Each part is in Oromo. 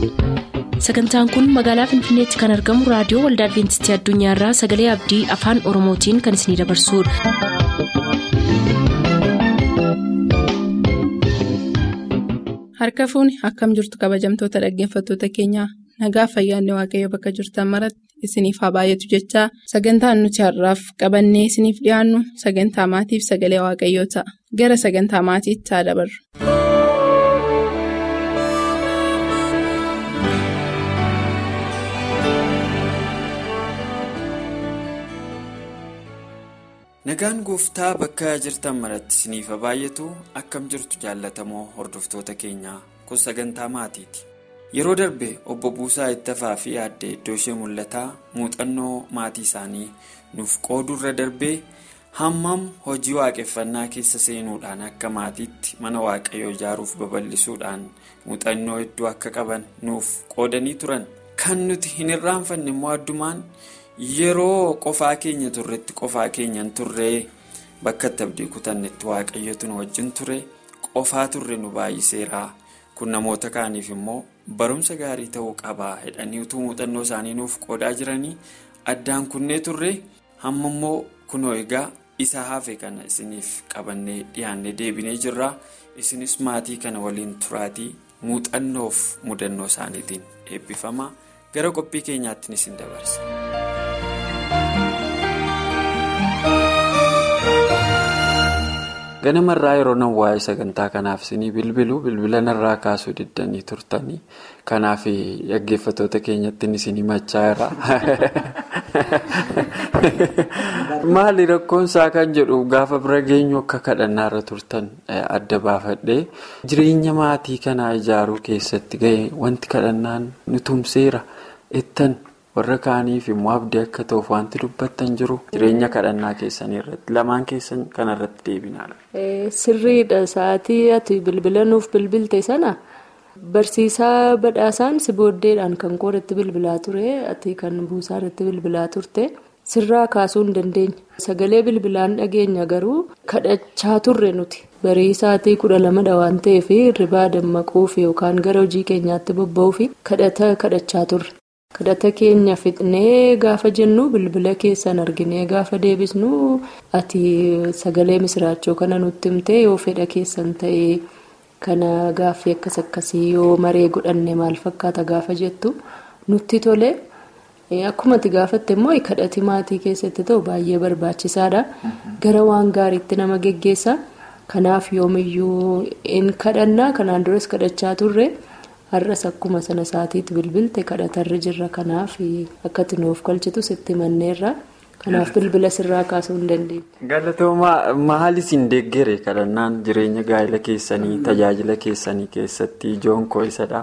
sagantaan kun magaalaa finfinneetti kan argamu raadiyoo waldaa adventistii addunyaarraa sagalee abdii afaan oromootiin kan isinidabarsudha. harka fuuni akkam jirtu kabajamtoota dhaggeeffattoota keenyaa nagaa fayyaanne waaqayyo bakka jirtan maratti isiniif haa baay'atu jechaa sagantaan nuti har'aaf qabannee isiniif dhiyaannu sagantaa maatiif sagalee waaqayyoo ta'a gara sagantaa maatiitti haa dabarru. nagaan gooftaa bakka jirtan maratti isiniif haa baay'atu akkam jirtu jaallatamoo hordoftoota keenyaa kun sagantaa maatiiti. yeroo darbe obbo Buusaa Ittafaa fi aadde iddoo ishee mul'ataa muuxannoo maatii isaanii nuuf qoodurra darbee hammam hojii waaqeffannaa keessa seenuudhaan akka maatiitti mana waaqayyoo ijaaruuf babal'isuudhaan muuxannoo hedduu akka qaban nuuf qoodanii turan kan nuti hin irraanfanne immoo addumaan yeroo qofaa keenya turretti qofaa keenyan turree bakka itti abdii kutannetti waaqayyotu nu wajjin ture qofaa turre nu baay'iseera kun namoota kaaniif immoo. barumsa gaarii ta'uu qabaa jedhanii utuu muuxannoo isaanii nuuf qoodaa jiranii addaan kunnee turre hamma immoo kunoo egaa isa hafe kana isiniif qabannee dhiyaannee deebinee jirra isinis maatii kana waliin turaatii muuxannoof mudannoo isaaniitiin eebbifama gara qophii keenyaattiin isin dabarsa. ganamarraa yeroo nan waa'ee sagantaa kanaaf isinii bilbilu bilbila narraa kaasuu diddanii turtanii kanaaf dhaggeeffattoota keenyatti isinii machaa'eera. maali rakkoonsaa kan jedhu gaafa bira geenyu akka kadhannaarra turtan adda baafadhee jireenya maatii kanaa ijaaruu keessatti ga'e wanti kadhannaan nu tumseera ittan. warra kaaniif immoo abdii akka ta'uuf wanti dubbattan jiru jireenya kadhannaa keessanii irratti lamaan keessan kanarratti deebinaadha. sirriidha sa'aatii ati bilbila nuuf bilbilte sana barsiisaa badhaasaan si booddeedhaan kan koodatti bilbilaa ture ati kan buusaa irratti bilbilaa turte sirraa kaasuu hin dandeenya sagalee bilbilaan dhageenya garuu kadhachaa turre nuti barii sa'aatii kudha lamadha waan ta'eef hirribaa dammaquuf yookaan gara hojii keenyaatti bobba'uuf kadhata kadhachaa turre. kadhata keenya fixnee gaafa jennu bilbila keessan arginee gaafa deebisnu ati sagalee misiraachoo kana nutti himtee yoo fedha keessan ta'ee kana gaaffii akkas akkasii yoo maree godhanne maal fakkaata gaafa jettu nutti tole akkuma ati gaafatte immoo kadhati maatii keessatti ta'u baay'ee barbaachisaadha gara waan gaariitti nama geggeessa kanaaf yoomiyyuu in kadhannaa kanaan duras kadhachaa turre. har'as akkuma sana saatiitti bilbilte kadhatarra jirra kanaaf akka nuuf galchitu sitti manneerra kanaaf bilbila sirraa kaasuu hin dandeenye. galatoomaa maal isin deeggere kadhannaan jireenya gaa'ela keessanii tajaajila keessanii keessatti ijoon koo isadha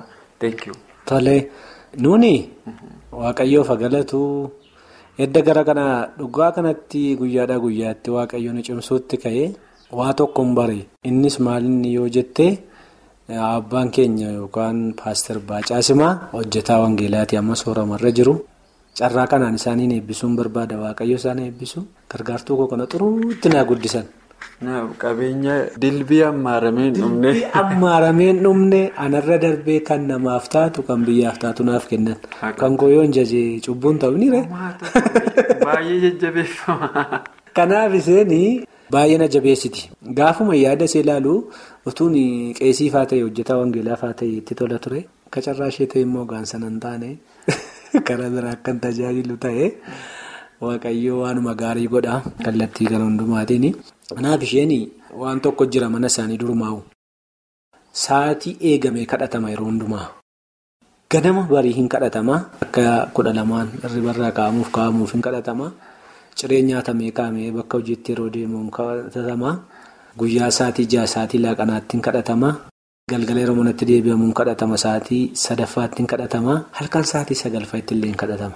tole nuuni waaqayyoof galatu edda gara kana dhugaa kanatti guyyaadhaa guyyaatti waaqayyoon cimsuutti ka'ee waa tokko hin bare innis maalinni yoo jettee. Abbaan keenya yookaan paaster Baacaasimaa hojjetaa Wangeelaatii amma sooramarra jiru carraa kanaan isaaniin eebbisuun barbaada waaqayyo isaan eebbisu gargaartuu koo kana xuruutti naa guddisan. Qabeenya dilbii ammaaramee hin dhumne. Dilbii ammaaramee hin dhumne anarra darbee kan namaaf taatu kan biyyaaf taatu naaf kennan kan koo yoo hin jajee cubbuun ta'u ni ree. Baay'ee jajjabeeffama. Kanaaf isheen baay'ee na jabeessiti gaafuma yaada ishee ilaalu. utuun qeesiifaa ta'e hojjetaa wangeelaafaa ta'e itti tola ture kacarraa ishee ta'e immoo gaansan hin taane karaa biraa akkan tajaajilu ta'e waaqayyoo waanuma gaarii godha kallattii kana hundumaatiin kanaaf isheen waan tokko jira mana isaanii durmaa'u sa'aatii eegamee kadhatama yeroo hundumaa ganama barii hin kadhatama akka kudha lamaan irribarraa kaa'amuuf kaa'amuuf hin kadhatama ciree nyaatamee kaa'amee bakka hojiitti yeroo deemuun kadhatama. Guyyaa sa'aatii ja'a sa'aatii laaqanaatti hin kadhatama. Galgala yeroo manatti deebi'amuun kadhatama. Sa'aatii sadaffaatti hin kadhatama. Halkan sa'aatii sagalfaatti illee hin kadhatama.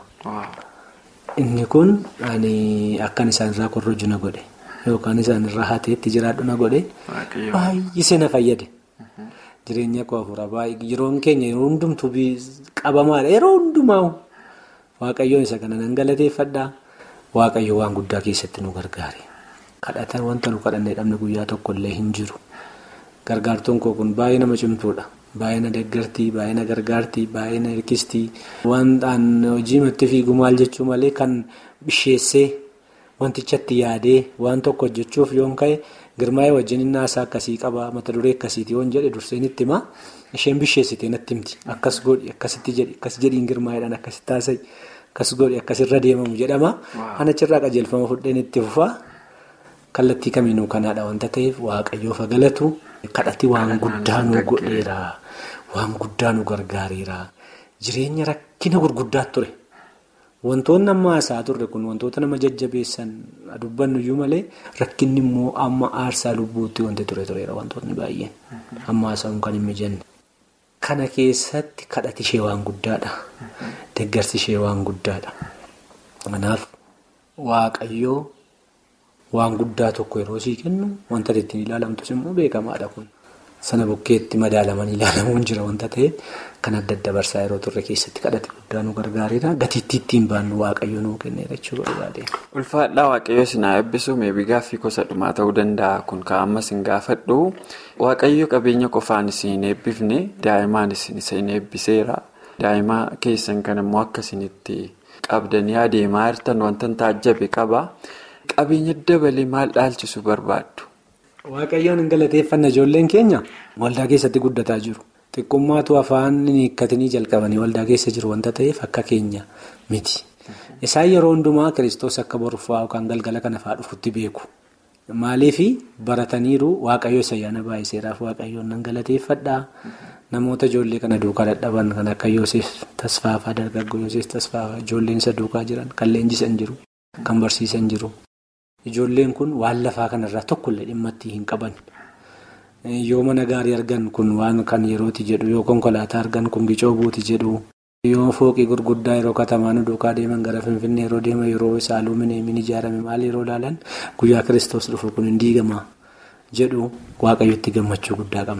Inni kun akkan isaanirraa korroju na godhe yookaan isaanirraa hateetti jiraadhu na godhe baay'isee na fayyade. Jireenya koo hafuuraa baay'ee yeroon keenya yeroo hundumtuu qabamaadha. Yeroo hundumaa waaqayyoon isa kana nan galateeffadha. Waaqayyo waan guddaa keessatti nu gargaare. kadhatan wanta nu kadhannee dhabne guyyaa tokko illee hin jiru gargaartuun koo kun baay'ee nama cimtuudha baay'ina deeggartii baay'ina gargaartii baay'ina hirkistii wantaan hojii matti fiigu maal jechuu malee kan bisheessee wantichatti yaadee waan tokko hojjechuuf yoon ka'e girmaa'ee wajjin innaasaa akkasii qaba mata duree akkasiiti yoon jedhe durseen itti himaa isheen bisheessitee natti himti akkas godhi akkasitti jedhi akkas jedhiin girmaa'eedhaan akkasitti taasa'i akkas godhi akkasirra deemamu jedhama ana achirraa qajeelfama fudheen itti fufaa kallattii kamiinuu kanaadha wanta ta'eef waaqayyoof galatu kadhati waan guddaa nu godheera waan guddaa nu gargaareera jireenya rakkina gurguddaa ture. Wantoonni amma haasaa turre kun wantoota nama jajjabeessan dubbannu iyyuu malee rakkinni immoo amma aarsaa lubbuutti wanti ture tureera wantoonni baay'een amma haasa'uun kan hin mijanne. Kana keessatti kadhati ishee waan guddaadha. Deeggarsi ishee waan guddaadha. Kanaaf waaqayyoo waan guddaa tokko yeroo sii kennu wanta ittiin ilaalamtus immoo beekamaadha kun. Sana bukkeetti madaalaman ilaalamuun jira wanta ta'eef kan adda adda barsaa yeroo turre keessatti kadhate guddaa nu gargaareera. Gatiittii ittiin baannu waaqayyo nuu kenneera jechuudha barbaade. Ulfaadhaa waaqayyo sinaa eebbisu meebii gaaffii gosa dhumaa ta'uu danda'a kun ka'amma sin gaafadhu. Waaqayyo qabeenya qofaan isin eebbifne daa'imaan isin isin eebbiseera. Daa'ima keessan kan immoo akka isinitti qabdanii adeemaa jirtan wanta taajjabe qaba. Qabeenya dabalee maal dhaalchisu barbaaddu? Waaqayyoon hin galateeffanna ijoolleen keenya waldaa keessatti guddataa jiru. Xiqqummaatu afaan hiikkatanii jalqabanii waldaa keessa jiru wanta ta'eef akka keenya miti. Isaan yeroo hundumaa kiristoos akka boruufaa yookaan galgala kana fa'aa dhufutti beeku. Maaliif barataniiru waaqayyo ayyaana baay'iseeraaf waaqayyoon nan galateeffadhaa. Namoota ijoollee kana duukaa dadhaban kan akka Yoosef Tasfaafaa dargaggoo Yoosef Tasfaafaa ijoolleen isa duukaa jiran kan leenjisan jiru kan barsiisan jiru. Ijoolleen kun waan lafaa kanarraa tokkollee dhimma itti hin qaban. Yoo mana gaarii argan kun waan kan yerooti jedhu yoo konkolaataa argan kun gicoo buuti jedhu. Yoo fooqii gurguddaa yeroo katamaan duukaa deeman gara Finfinnee yeroo deeman yeroo isaaluu mineemin ijaarame maal yeroo ilaalan guyyaa kiristoos dhufu kun hin diigama jedhu waaqayyotti gammachuu guddaa qabna.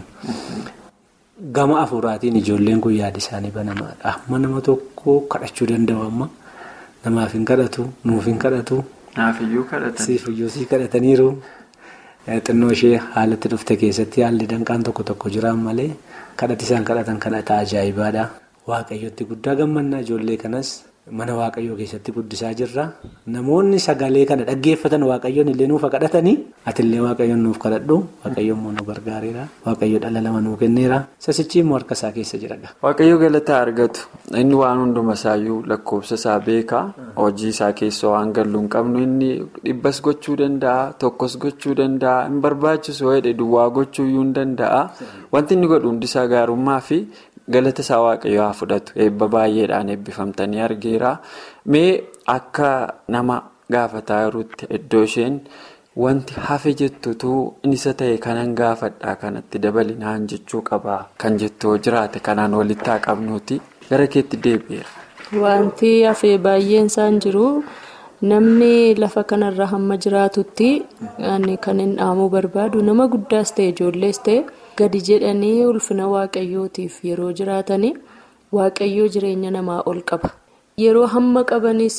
Gama afuuraatiin ijoolleen kun yaada isaanii banamaadha. Amma nama tokko kadhachuu danda'u amma namaaf hin kadhatu nuuf hin kadhatu. Naafiyyuu kadhatan. Siifiyyuu sii kadhataniiru. Xinnoo ishee haalatti dhufte keessatti haalli danqaan tokko tokko jiraan malee kadhati isaan kadhatan kadhata ajaa'ibaadha. Waaqayyotti guddaa gammannaa ijoollee kanas mana waaqayyoo keessatti guddisaa jirra. Namoonni sagalee kana dhaggeeffatan waaqayyoon illee nuuf kadhatanii atillee waaqayyoon nuuf kadhadhu waaqayyoon immoo nu gargaareera. Waaqayyo dhala lama nuu kenneera. Sasichi immoo harka isaa keessa jira. Waaqayyo galataa argatu inni waan hunduma isaayyuu lakkoofsa isaa beeka hojii isaa keessa waan galuu hin qabnu inni dhibbas gochuu danda'a tokkos gochuu danda'a hin barbaachisu jedhe duwwaa gochuu hin danda'a wanti inni godhu hundisaa gaarummaa fi. galata isaa waaqayyo haa fudhatu eebba baay'eedhaan eebbifamtanii argeera mee akka nama gaafataa jirutti iddoo isheen wanti hafe jettutu isa ta'e kanan gaafadhaa kanatti dabalinaan jechuu qaba kan jettu jiraate kanaan walitti haa qabnuuti gara keetti deebi'eera. Wanti hafee baay'een isaan jiru namni lafa kanarra hamma jiraatutti kan hin dhaamuu barbaadu nama guddaas ta'e ijoollees ta'e. gadi jedhanii ulfina waaqayyootiif yeroo jiraatanii waaqayyoo jireenya namaa ol qaba yeroo hamma qabanis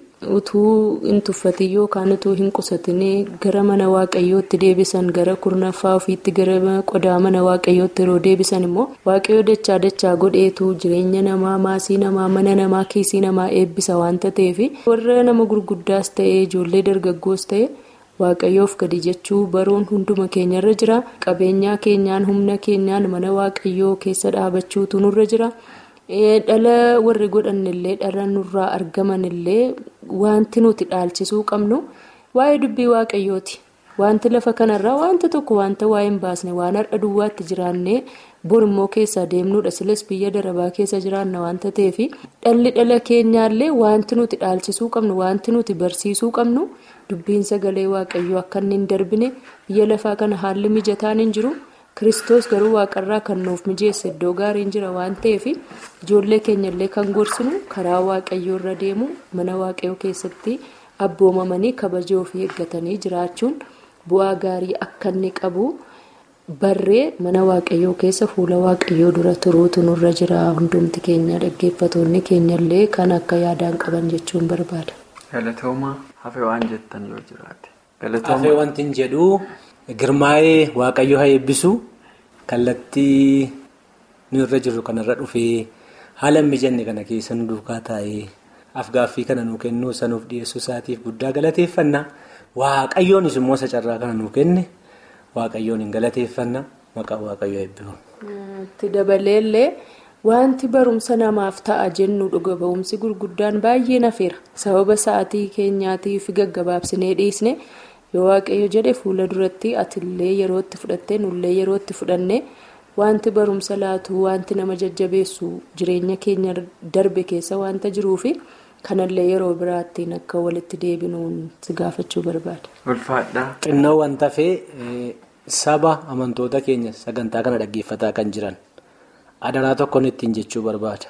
utuu hin tuffatin yookaan utuu hin qusatin gara mana waaqayyootti deebisan gara kurnaffaa ofiitti gara qodaa mana waaqayyootti yeroo deebisan immoo waaqayyoo dachaa dachaa godheetu jireenya namaa maasii namaa mana namaa kiisii namaa eebbisa waanta ta'eef warra nama gurguddaas ta'e ijoollee dargaggoos ta'e. waaqayyoof gadi jechuu baruun hunduma keenyarra jira qabeenyaa keenyaan humna keenyaan mana waaqayyoo keessa dhaabachuutu nurra jira dhala warri godhannillee dhala nurraa argamanillee wanti nuti dhaalchisuu qabnu waa'ee dubbii waaqayyooti wanti lafa kanarraa wanta tokko wanta waa'ee hin baasne waan har'a duwwaatti jiraannee borimmoo keessaa deemnuudha silas biyya darabaa keessa jiraanna wanta ta'eef dhalli dhala keenyaallee wanti nuti dhaalchisuu qabnu wanti nuti barsiisuu qabnu. dubbiin sagalee waaqayyoo akka inni hin darbine biyya lafaa kana haalli mijataan hin jiru kiristoos garuu waaqarraa kan nuuf mijeesse iddoo gaariin jira waan ta'eef ijoollee keenyallee kan gorsinu karaa waaqayyoo irra deemu mana waaqayyoo keessatti abboomamanii kabajoo fi eeggatanii jiraachuun bu'aa gaarii akka inni qabu barree mana waaqayyoo keessa fuula waaqayyoo dura turuutu nurra jira hundumti keenya dhaggeeffatoonni keenyallee kan akka yaadaan qaban jechuun barbaada. Galatoomaa hafee waan jettan yoo jiraate. Hafee wanti hin jedhu girmaa'ee waaqayyo haa eebbisu kallattii nu irra jirru kanarra dhufee haala mijanne kana keessa nu duukaa taa'ee afgaaffii kana nu kennuu sanuuf dhiyeessuu isaatiif guddaa galateeffanna waaqayyoonis immoo isa carraa kana nu kenne waaqayyoon hin galateeffanna maqaa waaqayyoo eebbifamu. Itti dabaleellee wanti barumsa namaaf ta'a jennu dhuga ba'umsi gurguddaan baay'ee nafeera sababa sa'aatii keenyaatiif gaggabaabsinee dhiisne yoo waaqayyo jedhe fuula duratti atillee yerootti fudhattee nullee yerootti fudhanne wanti barumsa laatu wanti nama jajjabeessu jireenya keenya darbe keessa wanta jiruufi kanallee yeroo biraattiin akka walitti deebinuun si gaafachuu barbaada. Ulfaadhaa. Xinnoo wanta fee saba amantoota keenya sagantaa kana dhaggeeffataa kan jiran adaraa tokkoon ittiin jechuu barbaada.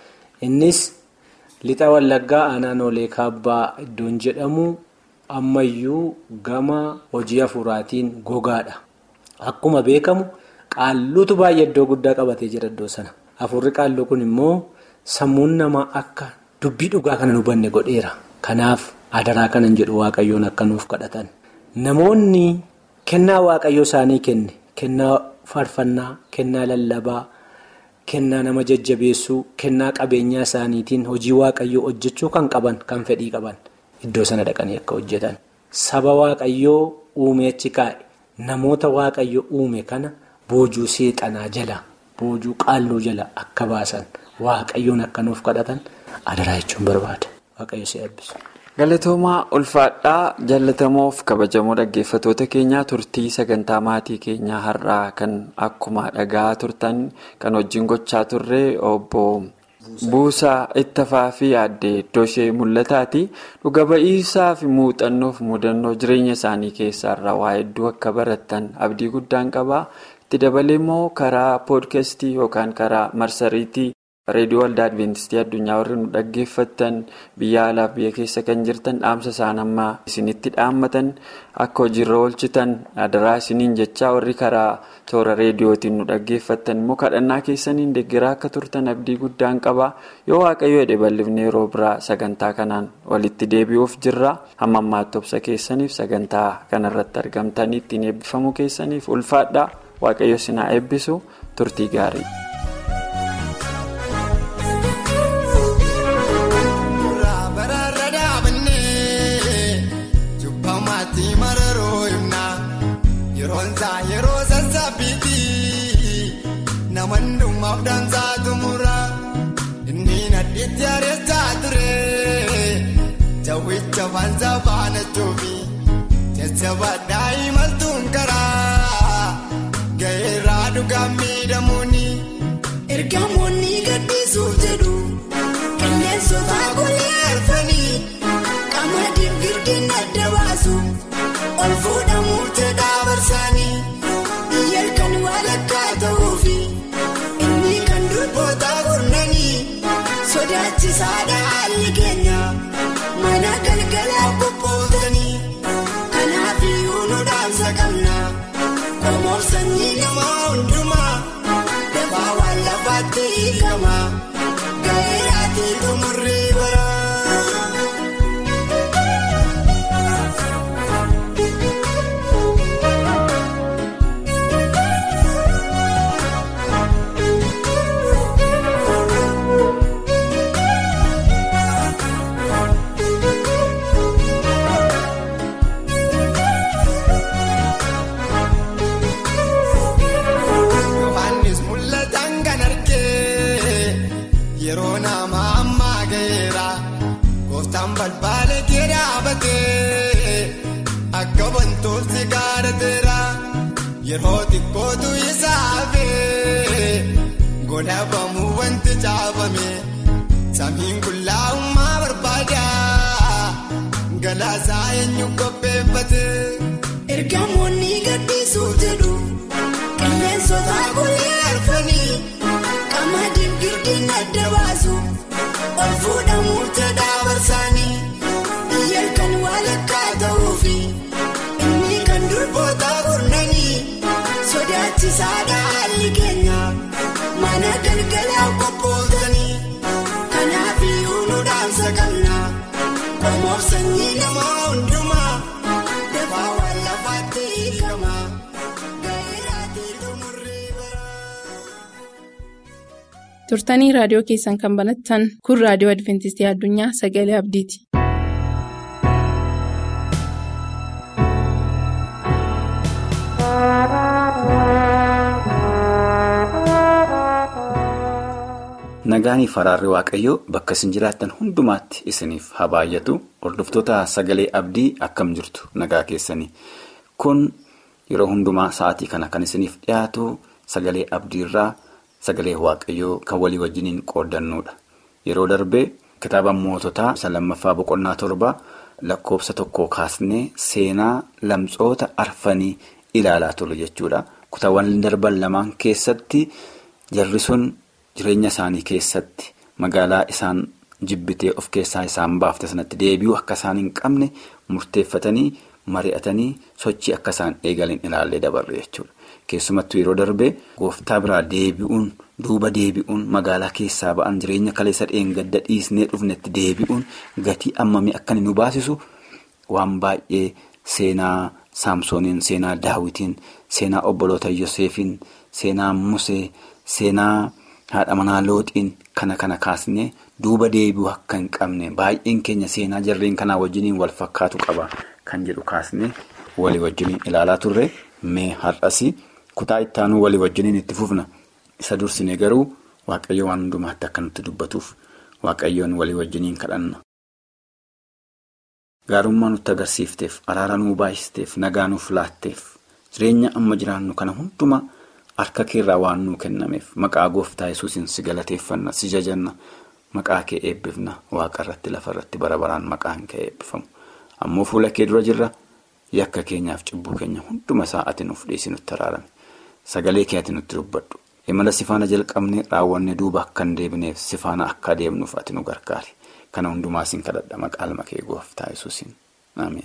Innis lixa wallaggaa aanaan olee kaabbaa iddoon jedhamu ammayyuu gama hojii hafuuraatiin gogaadha. Akkuma beekamu qaalluutu baay'ee iddoo guddaa qabatee jira iddoo sana. Hafuurri qaalluu kun immoo sammuun namaa akka dubbii dhugaa kana hubanne godheera. Kanaaf adaraa kanan jedhu waaqayyoon akka nuuf kadhatan. Namoonni kennaa waaqayyoo isaanii kenne kennaa faarfannaa kennaa lallabaa kennaa nama jajjabeessuu kennaa qabeenyaa isaaniitiin hojii waaqayyoo hojjechuu kan qaban kan fedhii qaban iddoo sana dhaqanii akka hojjetan saba waaqayyoo uume achi kaa'e namoota waaqayyo uume kana boojuu seexanaa jala boojuu qaalluu jala akka baasan waaqayyoon akka nuuf kadhatan adaraa jechuun barbaada waaqayyo si eebbisu. Galatoomaa ulfaadhaa jaalatamoof kabajamoo dhaggeeffatoota keenyaa turtii sagantaa maatii keenyaa har'aa kan akkuma dhagaa turtan kan wajjin gochaa turre obbo Buusaa Ittafaa fi aadde iddoo ishee mul'ataati. Dhuga ba'iisaa fi muuxannoof mudannoo jireenya isaanii keessaarraa waa hedduu akka baratan abdii guddaan qaba. Itti dabalee immoo karaa poodkastii yookaan karaa marsariitii. reediyoo waldaa adventistii addunyaa warri nu dhaggeeffattan biyya alaaf biyya keessa kan jirtan dhaamsa isaan amma isinitti dhaammatan akka hojiirra oolchitan adaraa isiniin jechaa warri karaa toora reediyootiin nu dhaggeeffattan immoo kadhannaa keessaniin deeggaraa akka turtan abdii guddaan qaba yoo waaqayyo jedhe bal'ifne yeroo biraa sagantaa kanaan walitti deebi'uuf jirra hamma ammaatti obsa keessaniif sagantaa kanarratti argamtanii ittiin eebbifamuu keessaniif ulfaadhaa waaqayyo sinaa eebbisu turtii gaarii. yeroo sassaabbiitti namannummaaf dansaa tumura inni nadhiitti areessaa ture jawwicha fansa baana choofi jajjaba daa'imaltuun karaa ga'eerraa dhugaan miidhamuuni. ergamoonni gaddisuuf jedhu qilleensota golee arfanii qamadiin girdiin adda baasu ol fuudhamuuf jedhaa barsaanii biyya kan walakkaa ta'uufi inni kan durboota gurnanii sodaachisaadha haalli keenya mana galgalaa bobbootanii kanaaf iyyuu nu dhaamsa qabna qomoof sanyii namaa hundumaa dafaa waan lafaatti hiikama ga'eeraatii xumurrii bara. Yohaannis mul'atan kan argee yeroo nama ammaa ga'eera gooftaan balbaala kee dhaabatee akka wantoonni gaarateera yeroo xiqqootu isaa hafee godhabamuu wanti caafame samiin qullaa'ummaa barbaada galaasaa eenyu qopheeffate. ergamoonni gaddisuuf jedhu. qilleensota golee arfanii qamadiin girdiin adda baasu ol fuudhamuuf jedhaa barsaanii biyya kan walakkaa ta'uufi inni kan durboota gurnanii sodaachisaadha haalli keenya mana galgalaa qophootanii kanaaf iyyuu nu dhaamsa qabna qomoof sanyii namaa hundumaa dafaa waan lafaatti hiikama. turtanii raadiyoo keessan kan banattan kun raadiyoo adventistii addunyaa sagalee abdiiti. Nagaanii faraarri waaqayyoo bakka isin jiraattan hundumaatti isiniif haa baay'atu hordoftoota sagalee abdii akkam jirtu nagaa keessanii kun yeroo hundumaa sa'aatii kana kan isiniif dhiyaatu sagalee abdiirraa sagalee waaqayyoo kan walii wajjiniin qooddannuudha yeroo darbee kitaaba moototaa isa lammaffaa boqonnaa torba lakkoofsa tokkoo kaasnee seenaa lamtsoota arfanii ilaalaa turre jechuudha kutaawwan darban lamaan keessatti jarri sun. Jireenya isaanii keessatti magaalaa isaan jibbitee of keessaa isaan baafte sanatti deebi'uu akka isaan hin qabne murteeffatanii mari'atanii sochii akka isaan eegalan ilaallee dabarre jechuudha. Keessumattuu yeroo darbee gooftaa biraa deebi'uun duuba deebi'uun magaalaa keessaa ba'an jireenya kaleessa dheengadda dhiisnee dhufnetti deebi'uun gatii ammamii akka nu baasisu waan baay'ee seenaa saamsooniin seenaa daawitiin seenaa obboloota yoseefiin seenaa musee seenaa. haadha manaa looxiin kana kana kaasnee duuba deebi'uu akka hin qabne baay'een keenya seenaa jarreen kanaa wajjiniin wal fakkaatu qaba kan jedhu kaasnee walii wajjiniin ilaalaa turre mee har'as kutaa ittaanuu walii wajjiniin itti fufna isa dursine garuu waaqayyo waan hundumaatti akka nutti dubbatuuf waaqayyoon walii wajjiniin kadhanna. gaarummaa nutti agarsiifteef araara nuu baay'isteef nagaa nuuf laatteef jireenya amma jiraannu kana hundumaa. Harka keerraa waan nuu kennameef maqaa gooftaa yesuusin si galateeffanna si jajanna maqaa kee eebbifna waaqa irratti lafa irratti bara baraan maqaan kee eebbifamu ammoo fuula kee dura jirra yakka keenyaaf cibbuu keenya hunduma isaa ati nuuf dhiisi nutti araarame sagalee kee ati nutti dubbadhu imala sifaana jalqabne raawwanne duuba akka hin deebineef sifaana akka adeemnuuf ati nu gargaari kana hundumaa siin kadhadha maqaa kee gooftaa yesuusin ameen.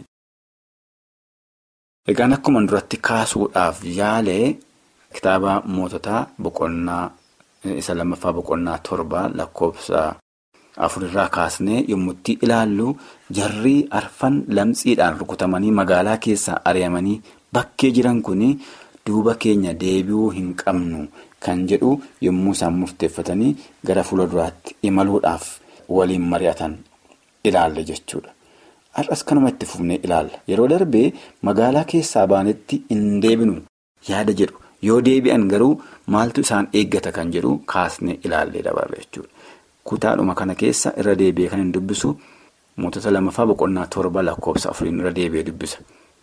Egaan akkuma duratti kaasuudhaaf yaalee. Kitaaba moototaa boqonnaa isa lammaffaa boqonnaa torba lakkoofsa afurirraa kaasnee yommuu itti ilaallu jarri arfan lamxiidhaan rukutamanii magaalaa keessaa ari'amanii bakkee jiran kun duuba keenya deebi'uu hin qabnu kan jedhu yommuu isaan murteeffatanii gara fuula duraatti imaluudhaaf waliin mari'atan ilaalle jechuudha. Har'as kanuma itti fufnee ilaalla yeroo darbee magaalaa keessaa baanetti hin deebinu yaada jedhu. Yoo deebi'an garuu maaltu isaan eeggata kan jedhu kaasnee ilaallee dabarre jechuudha. Kutaadhuma kana keessa irra deebi'ee kan hin dubbisu mootota lamaffaa boqonnaa torba lakkoofsa afuriin irra deebi'ee dubbisa.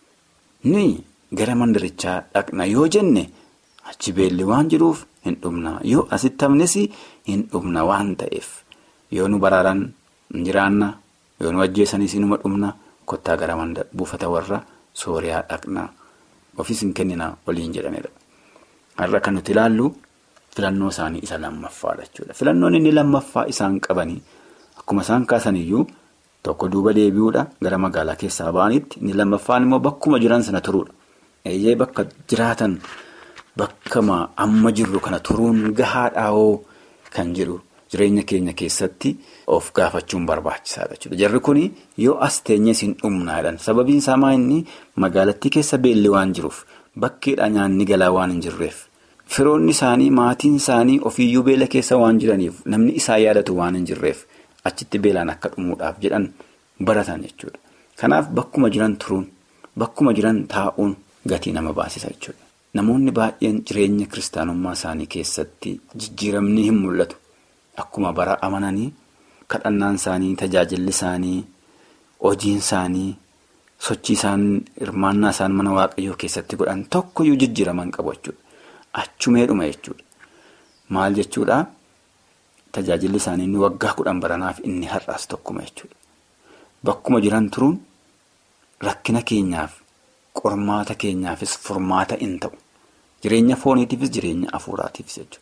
Ni gara mandarichaa dhaqna yoo jenne achi beelli waan jiruuf hin dhumna yoo asitti hafnes hin dhumna waan ta'eef yoo nu baraaran hin jiraanna yoo nu ajjeesanis inuma dhumna kottaa gara buufata warra sooriyaa dhaqna ofiis hin kennina waliin jedhanidha. Har'a kan nuti ilaallu filannoo isaanii isa lammaffaadha jechuudha. Filannoon inni lammaffaa isaan qabanii akkuma isaan kaasaniyyuu tokko duuba deebi'uudha gara magaalaa keessaa ba'anitti inni lammaffaan immoo bakkuma jiran sana turuudha. Eeyyee bakka jiraatan bakkama amma jirru kana turuun gahaadhaawoo kan jedhu jireenya keenya keessatti of gaafachuun barbaachisaadha jechuudha. Jarri kun yoo as teenyee siin dhumnaadhaan sababiin isaa maa inni magaalattii keessa beelli waan jiruuf. Bakkeedha nyaanni galaa waan hin jirreef firoonni isaanii maatiin isaanii ofiiyyuu beela keessa waan jiraniif namni isaa yaadatu waan hin jirreef achitti beelaan akka dhumuudhaaf jedhan baratan jechuudha. Kanaaf bakkuma jiran turuun bakkuma jiran taa'uun gatii nama baasisa jechuudha. Namoonni baay'een jireenya kiristaanummaa isaanii keessatti jijjiiramni hin mul'atu. Akkuma bara amananii kadhannaan isaanii tajaajilli isaanii hojiin isaanii. Sochii isaan hirmaannaa isaan mana waaqayyoo keessatti godhan tokkoyyuu jijjiiraman qabu jechuudha. Achumeedhuma jechuudha. Maal jechuudhaa? Tajaajilli isaanii inni waggaa kudhan baranaaf inni har'aas tokkuma jechuudha. Bakkuma jiran turuun rakkina keenyaaf qormaata keenyaafis furmaata in ta'u. Jireenya fooniitiifis jireenya hafuuraatiifis jechuudha.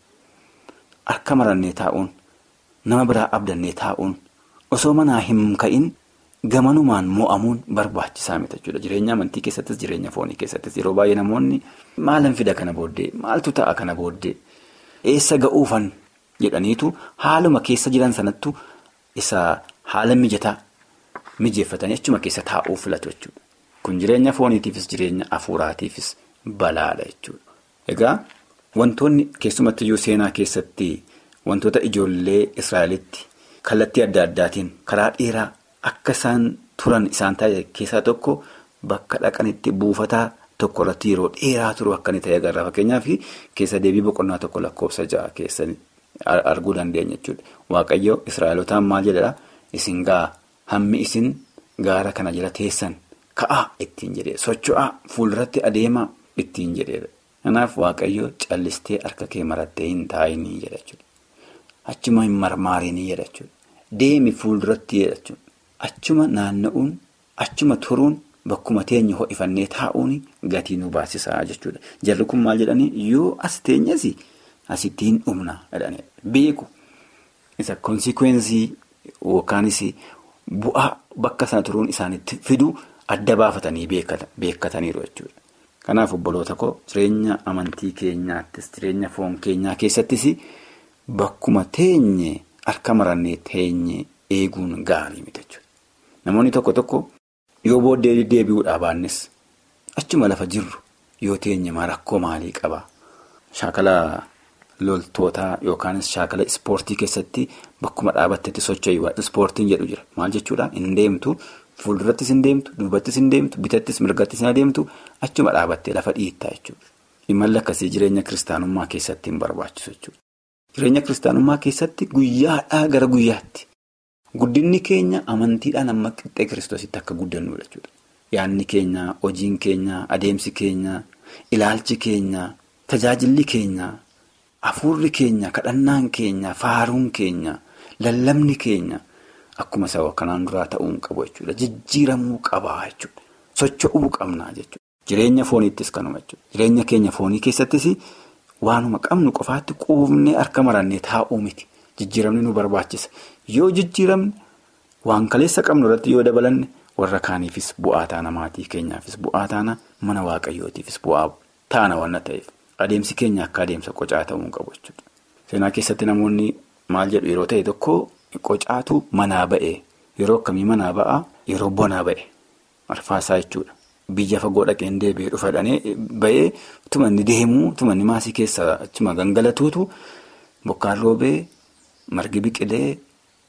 Harka marannee taa'uun nama biraa abdannee taa'uun osoo manaa hin ka'in. Gamanumaan mo'amuun barbaachisaa miti jechuudha. Jireenya amantii keessattis jireenya foonii keessattis yeroo baay'ee namoonni maalan fida kana booddee maaltu ta'a kana booddee eessa ga'uufan jedhaniitu haaluma keessa jiran sanattu isa haala mijataa mijeeffatanii achuma keessa taa'uu filatu jechuudha. Kun jireenya fooniitiifis jireenya hafuuraatiifis balaadha jechuudha. Egaa wantoonni keessumattiyyuu seenaa keessatti wantoota ijoollee Israa'elitti kallattii adda addaatiin karaa dheeraa akka isaan turan isaan ta'e keessaa tokko bakka dhaqanitti buufataa tokko irratti yeroo dheeraa turu akka inni ta'e agarra. Fakkeenyaaf keessa deebii boqonnaa tokko lakkoofsa ja'a keessa arguu dandeenya jechuudha. Waaqayyo Israa'elotaan maal jedhaa isin gaa hammi isin gaara kana jala teessan ka'aa ittiin jedhee socho'aa fuulduratti adeemaa ittiin jedheedha. Kanaaf waaqayyo callistee harka kee marattee hin taa'inii jedha jechuudha. Achuma hin marmaarinii jedha jechuudha. Deemi fuulduratti jedha jechuudha. Achuma naanna'uun achuma turuun bakkuma teenya ho'ifannee taa'uun gatii nu baasisaa jechuudha. Jarri kun maal jedhanii yoo as teenyas asitti hin dhumna jedhanii beeku. Isa konsikwensii yookaanis bu'aa bakka sana turuun isaanitti fidu adda baafatanii beekkataniiru jechuudha. Kanaaf obboloota koo jireenya amantii keenyaattis jireenya foon keenyaa keessattis bakkuma teenye harka marannee teenye eeguun gaarii miti jechuudha. Namoonni tokko tokko yoo booddee deebi'uudhaa baannes achuma lafa jirru yoo teenye maa rakkoo maalii qaba? Shaakala loltootaa yookaanis shaakala ispoortii keessatti bakkuma dhaabattetti socho'ii ispoortiin jedhu jira. Maal jechuudha? Hin deemtu. Fuuldurattis hin deemtu, duubattis hin deemtu, bitattis mirgattis hin adeemtu achuma dhaabattee lafa dhiittaa jechuudha. Imalli akkasii jireenya kiristaanummaa keessatti hin barbaachisu jechuudha. Jireenya kiristaanummaa keessatti guyyaadhaa gara guyyaatti guddinni keenya amantiidhaan amma qixxee kiristoositti akka guddannudha jechuudha. Yaadni keenya, hojiin keenya, adeemsi keenya, ilaalchi keenya, tajaajilli keenya, hafuurri keenya, kadhannaan keenya, faaruun keenya, lallabni keenya. Akkuma sababa kanaan duraa ta'uu qabu jechuudha. Jijjiiramuu qabaa jechuudha. Socho'uu qabnaa jechuudha. Jireenya fooniittis kanuma jechuudha. Jireenya keenya foonii keessattis waanuma qabnu qofaatti quufnee harka marannee taa'uu miti. Jijjiiramni nu barbaachisa. Yoo jijjiiramne waan kaleessa qabnu irratti yoo dabalanne warra kaaniifis bu'aa taana maatii keenyaafis bu'aa taana mana waaqayyootiifis bu'aa taana waan ta'eef adeemsi keenya akka adeemsa qocaa ta'uu qabu jechuudha. Seenaa keessatti namoonni maal jedhu yeroo ta'e tokko. Qocaatu manaa ba'e yeroo akkamii manaa ba'a yeroo bonaa ba'e arfaasaa jechuudha. Biyya fagoo dhaqeen deebi'ee dhufa jedhanii ba'ee utuma inni deemuu utuma inni maasii keessa achuma gangalatuutu bokkaan roobee margi biqilee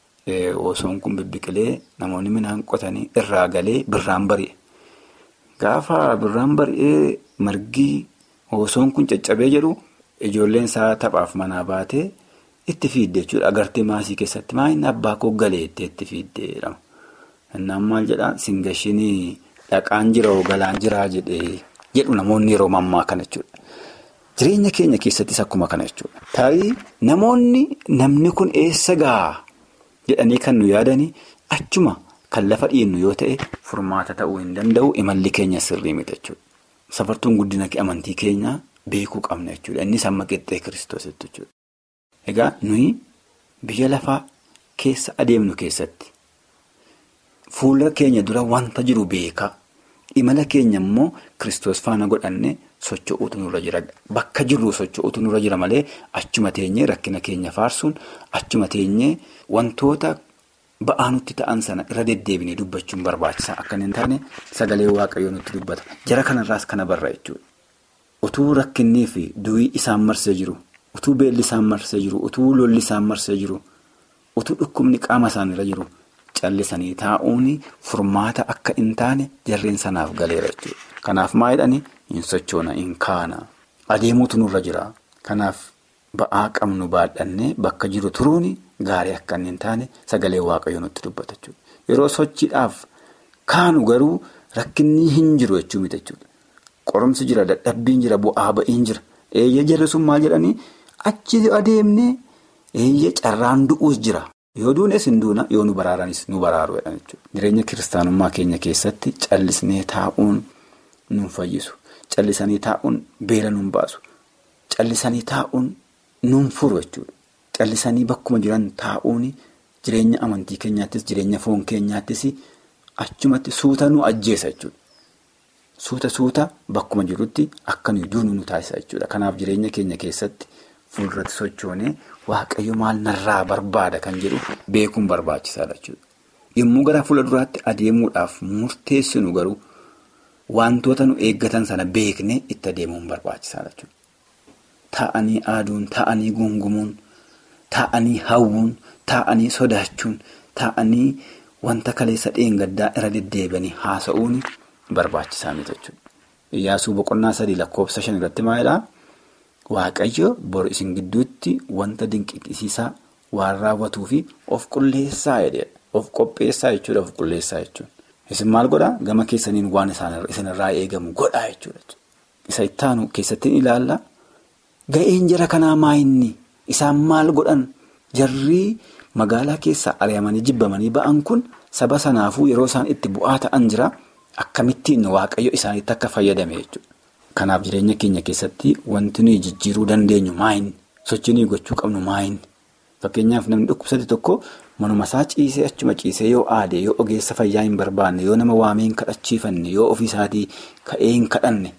osoon kun bibbiqilee namoonni midhaan qotanii irraa galee birraan bari'e. Gaafa birraan bari'ee margi osoon kun caccabee jedhu ijoolleen isaa taphaaf manaa baatee. Itti fiidde jechuudha agartee maasii keessatti maayinni abbaa koo galeettee itti fiiddee jedhama. Innaan maal jedhaa singashinii dhaqaan jira galaan jiraa jedhee jedhu namoonni yeroo mammaa kana jechuudha. Jireenya keenya keessattis akkuma kana jechuudha. Tarii namoonni namni kun eessa gahaa jedhanii kan nu yaadanii achuma kan lafa dhiinnu yoo ta'e furmaata ta'uu hin danda'u imalli keenya sirrii miti jechuudha. Safartuun guddina amantii keenyaa beekuu qabna jechuudha. Innis amma qixxee kiristoositti jechuudha. Egaa nuyi biyya lafaa keessa adeemnu keessatti fuula keenya dura wanta jiru beekaa imala keenya immoo kiristoos faana godhanne socho'uutu nurra jira. Bakka jirru socho'uutu nurra jira malee achuma teenyee rakkina keenya faarsuun achuma teenyee wantoota ba'aa nutti ta'an sana irra deddeebinee dubbachuun barbaachisaa akka hin taane sagalee waaqayyoo nutti dubbata. Jara kanarraas kana barra jechuudha. Utuu rakkinnii fi du'ii isaan marsee jiru. Utuu beelli isaan marsee jiru, utuu lolli isaan marsee jiru, utuu dhukkubni qaama isaanirra jiru callisanii taa'uun furmaata akka hin taane jarreen sanaaf galeera jechuudha. Kanaaf maa jedhanii hin sochoona, hin kaana. Adeemuutu nurra jira. Kanaaf ba'aa qabnu baadhannee bakka jiru turuun gaarii akka hin taane sagalee waaqayyoo nutti dubbata jechuudha. Yeroo sochiidhaaf kaanu garuu rakkinni hin jiru jechuu miti jechuudha. Qorumsi jira, dadhabbiin jira, bu'aa ba'iin jira. Eeyyee jarri sun maal jedhanii achi adeemnee eeyyee carraan du'uus jira. Yoo duunes hin duuna yoo nu baraaranis nu baraaru jedhan jechuudha. Jireenya kiristaanummaa keenya keessatti callisnee taa'uun nu fayyisu. Callisanii taa'uun beela nu baasu. Callisanii taa'uun nu furu jechuudha. Callisanii bakkuma jiran taa'uun jireenya amantii keenyaattis jireenya foon keenyaattis achumatti suuta nu ajjeesa jechuudha. Suuta suuta bakkuma jirutti akka nuyi duunu nu taasisa jechuudha. Kanaaf jireenya keenya keessatti fuulduratti sochoonee waaqayyo maal narraa barbaada kan jedhu beekuun barbaachisaadha jechuudha. Yommuu gara fuula duraatti adeemuudhaaf murteessinu garuu wantoota nu eeggatan sana beeknee itti adeemuun barbaachisaadha jechuudha. Taa'anii aaduun, taa'anii gungumuun, taa'anii hawwuun, taa'anii sodaachuun, taa'anii wanta kaleessa dheengaddaa irra deddeebi'anii haasa'uun barbaachisaa miti jechuudha. Iyyaasuu boqonnaa sadii lakkoofsa shan irratti maalidhaa? Waaqayyo bor isin gidduutti wanta dinqisiisaa waan raawwatuu fi of qulleessaa jedhedha. Of qopheessaa jechuudha of qulleessaa jechuudha. Isin maal godhaa? Gama keessaniin waan isinirraa eegamu godhaa jechuudha. Isa ittaanu keessatti ilaalla. Ga'een jara kanaa maa inni? Isaan maal godhan? Jarri magaalaa keessaa ari'amanii jibbamanii ba'an kun saba sanaafuu yeroo isaan itti bu'aa ta'an jira. Akkamittiin waaqayyo isaaniitti akka fayyadame jechuudha. Kanaaf jireenya keenya keessatti wanti nuyi jijjiiruu dandeenyu maayin? Sochii nuyi gochuu qabnu maayin? Fakkeenyaaf namni dhukkubsate tokko manuma isaa ciisee achuma ciisee yoo aade yoo ogeessa fayyaa hin barbaanne yoo nama waamee hin kadhachiifanne yoo ofiisaatii ka'ee hin kadhanne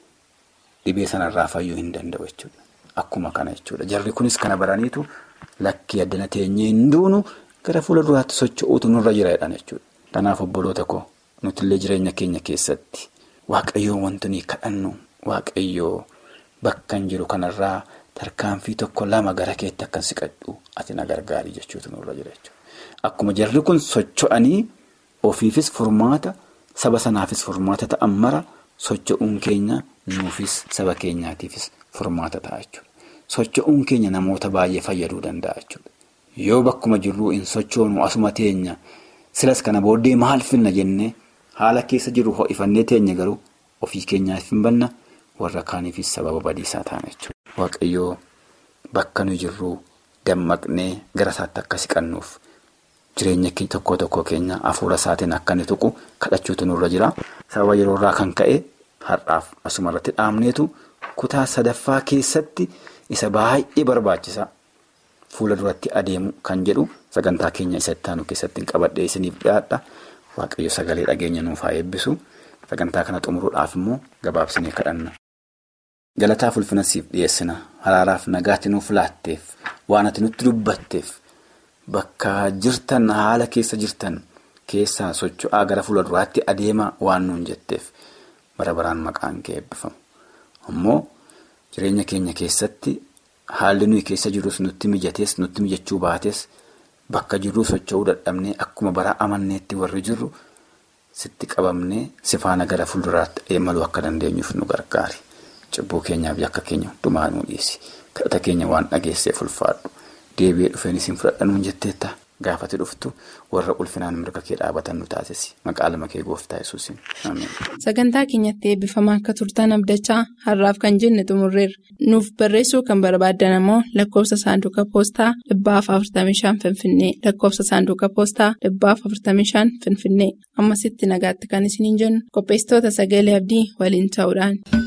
dhibee sanarraa fayyuu hin danda'u jechuudha. Akkuma kana jechuudha. Jarri kunis kana baraniitu lakkii addana teenyee hin duunu gara fuula duraatti socho'uutu nurra jira jedhan jechuudha. Kanaaf obboloota koo nutillee jireenya keenya keessatti waaqayyoon wanti nuyi kadhannu waaqayyoo bakka hin jiru kanarraa. Tarkaanfii tokko lama gara keetti akkan siqadhu ati na gargaari jechuutu nurra jira jechuudha. Akkuma jarri kun socho'anii ofiifis furmaata saba sanaafis furmaata ta'an mara socho'uun keenya nuufis saba keenyaatiifis furmaata ta'a jechuudha. Socho'uun keenya namoota baay'ee fayyaduu danda'a jechuudha. Yoo bakkuma jirruu hin sochoonu asuma teenya silas kana booddee maal finna jennee haala keessa jiru ho'ifannee teenya garuu ofii keenyaaf hin banna warra kaaniifis sababa badiisaa ta'an jechuudha. Waaqayyoo bakka nu jirruu dammaqnee gara isaatti akka siqannuuf jireenya tokko tokko keenya hafuura isaatiin akka inni tuqu kadhachuutu nurra jira. Sababa yeroo irraa kan ka'e har'aaf asuma irratti dhaabneetu kutaa sadaffaa keessatti isa baay'ee barbaachisaa fuula duratti adeemu kan jedhu sagantaa keenya isa itti aanu keessatti hin qabadhee isiniif dhiyaadha. Waaqayyo sagalee dhageenya nuuf haa eebbisu. Sagantaa kana xumuruudhaaf immoo gabaabsinee kadhanna. Galataaf ulfina siif dhiyeessina haraaraaf nagaatti nuuf laatteef waan ati nutti dubbatteef bakka jirtan haala keessa jirtan keessaa socho'aa gara fuula duraatti adeemaa waan nuun jetteef bara baraan maqaan kee eebbifamu. Ammoo jireenya keenya keessatti haalli nuyi keessa jirus nutti mijatees nutti mijachuu baates bakka jirruu socho'uu dadhabnee akkuma bara amanneetti warri jirru sitti qabamnee sifaana gara fuulduraatti adeemaluu akka dandeenyuuf nu gargaari. Cibbuu keenyaaf yakka keenya hundumaa nuu dhiisi. Kadhata keenya waan dhageesseef ulfaadhu. Deebi'ee dhufeen isin fudhadhanuun jetteetta. Gaafati dhuftu warra ulfinaan mirga kee dhaabatan nu taasisi. Maqaa lama kee gooftaa yesuusin. Sagantaa keenyatti eebbifamaa akka turtan abdachaa har'aaf kan jenne xumurreerra. Nuuf barreessuu kan barbaaddan ammoo lakkoofsa saanduqa poostaa dhibbaaf 45 Finfinnee lakkoofsa saanduqa poostaa dhibbaaf 45 Finfinnee ammasitti nagaatti kan isiniin jennu qopheessitoota sagalee abdii waliin ta'uudhaan.